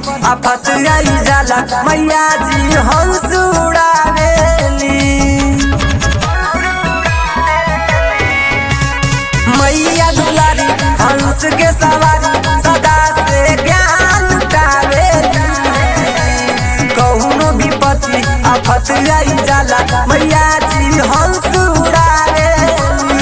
आफत आई जाला मैया जी हंस उड़ावेली मैया दुलारी हंस के सवारी सदा से ज्ञान लुटावेली कौनो विपत्ति आफत आई जाला मैया जी हंस उड़ावेली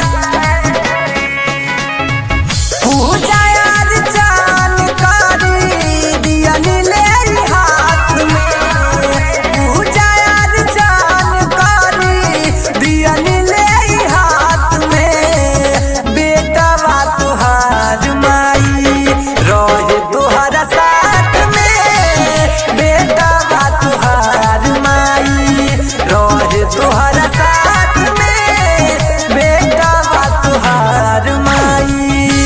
पूजा अर्चन करी दियनी ले हाथ में पूजा अर्चन करी दियनी ले हाथ में बेटा बा तुहार माई रहे तुहरा साथ में बेटा बा तुहार माई रहे तुहरा साथ में बेटा बा तुहार माई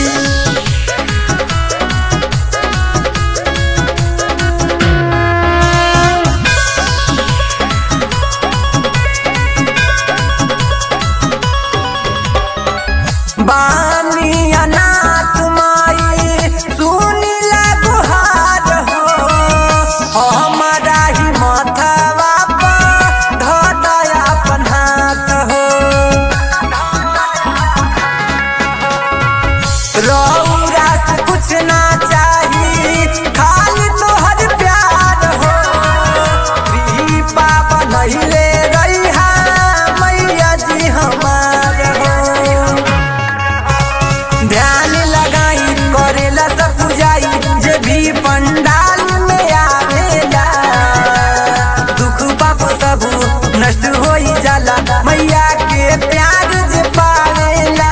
बानी अनाथ माई सुनी गुहार हो हमारा ही माथवा पर धदया अपन हाथ हो रौरा से कुछ ना चाही खाली तोहर प्यार हो कृपा बनैले रहिहा मैया जी हमार हो ध्यान लगाई करेला सब पूजाई जे भी पंडाल में आवेला दुख पाप सब नष्ट होई जाला मैया के प्यार जे पावेला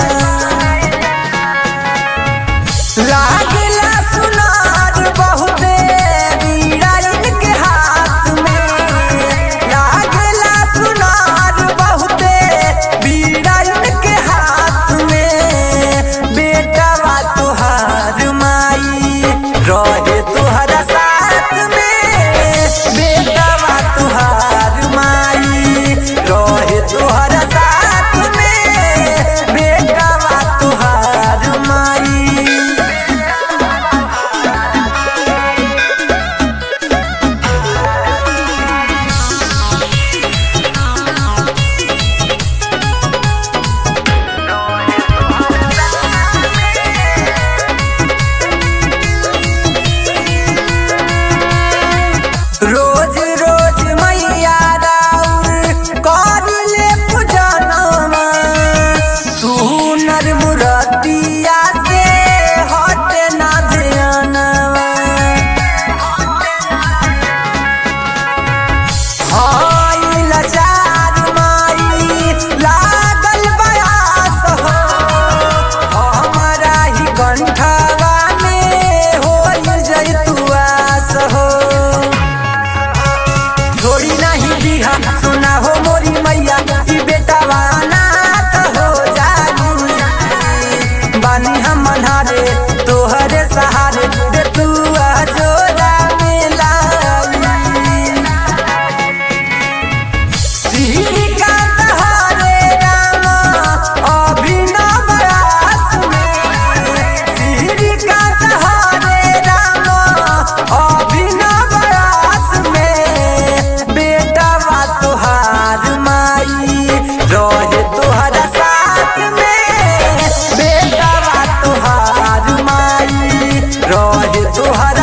लागेला सुनार बहुते बीड़ा इनके हाथ में लागेला सुनार बहुते बीड़ा इनके हाथ में बेटा बा तुहार माई रहे तुहरा साथ में बेटा बा तुहार माई रहे तुहरा साथ में बेटा बा तुहार माई रोज रोज मैया राउर करिले पूजनमा सुनर मुरतिया से हटे ना ध्यानवा हाय लाचार माई लागल बयास हो हमरा ही कंठवा में होई जैतुआस हो छोड़ी नहीं दिहा सुना हो मोरी मैया ई बेटा अनाथ हो जाई बानी हम मन्हारे तोहरे सहारे दे तू जोरा मिलाई श्रीकांत हरे राम अभिनव रास में श्रीकांत हरे राम अभिनव रास में बेटा बा तुहार माई रहे तुहरा साथ में बेटा बा तुहार माई रहे तुहरा